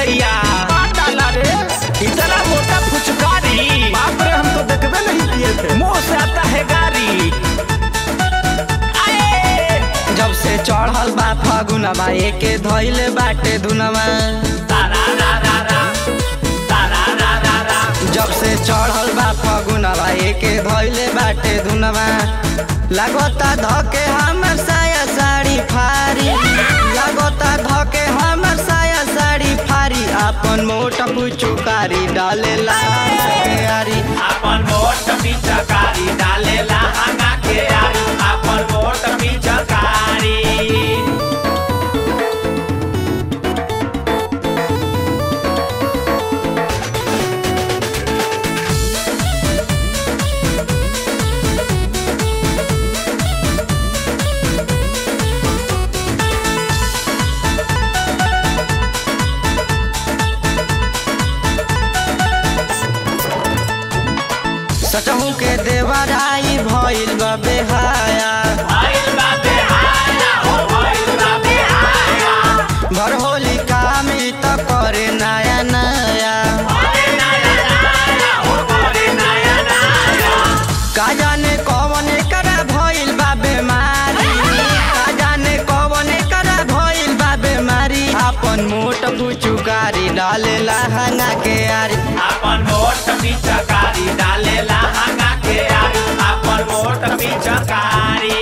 दैया डाला रे इतना मोटा फुचकारी बाप रे हम तो देखबे नहीं किए थे मुंह से आता है गारी आए जब से चढ़ल बा फगुनवा एके धैले बाटे धुनवा तारा रा रा रा तारा रा रा रा जब से चढ़ल बा फगुनवा एके धैले बाटे धुनवा लगता धके हमर साया साड़ी फारी लगता धके हमर साया साड़ी फारी अपन मोट पुचुकारी डालेला यारी अपन मोट पिचकारी डालेला हंगा के आरी अपन मोट पिचकारी सचहू के देवराई भइल बा बेहाया भइल बा बेहाया हो भइल बा बेहाया घर होली कामी त करे नया नया अरे नया नया हो अरे नया नया का जाने कौन करा भइल बा बेमारी का जाने कौन करा भइल बा बेमारी अपन मोट पुचुकारी डालेला हंगा के यारी अपन मोट पिचकारी डालेला हंगा के आरी अपन मोट पिचकारी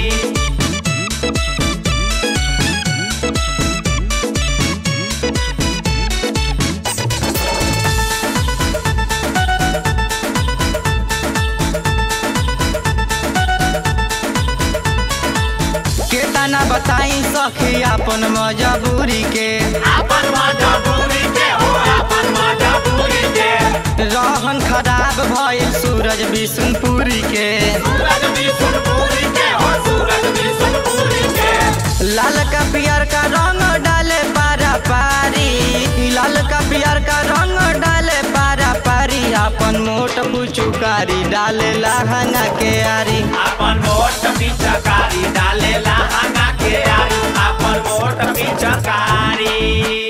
केतना बताई सखी अपन मजबूरी के अपन मजबूरी के हो अपन मजबूरी के रहन खराब भइल सूरज बिशुनपुरी के सूरज बिशुनपुरी के हो सूरज बिशुनपुरी के लाल का पियर का रंग डाले पारा पारी लाल का पियर का रंग डाले पारा पारी अपन मोट पुचुकारी डाले लहंगा के यारी अपन मोट पिचकारी डालेला हंगा के आरी अपन मोट पिचकारी